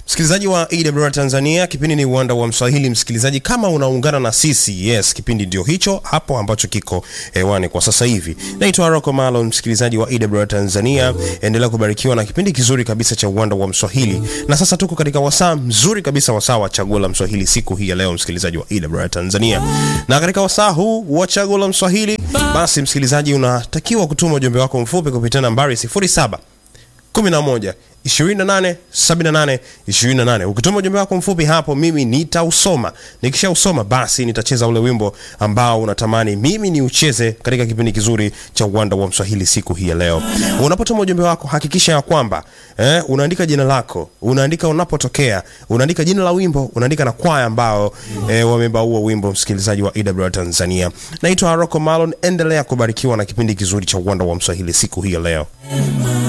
Msikilizaji wa AWR Tanzania, kipindi ni uwanda wa Mswahili. Msikilizaji, kama unaungana na sisi, yes, kipindi ndio hicho hapo ambacho kiko hewani kwa sasa hivi. Naitwa Rocco Malon, msikilizaji wa AWR Tanzania, endelea kubarikiwa na kipindi kizuri kabisa cha uwanda wa Mswahili. Na sasa tuko katika wasaa mzuri kabisa, wasaa wa chaguo la Mswahili siku hii ya leo, msikilizaji wa AWR Tanzania. Na katika wasaa huu wa chaguo la Mswahili, basi msikilizaji, unatakiwa kutuma ujumbe wako mfupi kupitia nambari 07 11 28 78 28. Ukituma ujumbe wako mfupi hapo, mimi nitausoma. Nikishausoma basi nitacheza ule wimbo ambao unatamani mimi ni ucheze katika kipindi kizuri cha uwanda wa Mswahili siku hii ya leo. Unapotuma ujumbe wako, hakikisha ya kwamba eh, unaandika jina lako, unaandika unapotokea, unaandika jina la wimbo, unaandika na kwaya ambao eh, wameimba huo wimbo. Msikilizaji wa EWR Tanzania, naitwa Rocco Malon. Endelea kubarikiwa na kipindi kizuri cha uwanda wa Mswahili siku hii ya leo.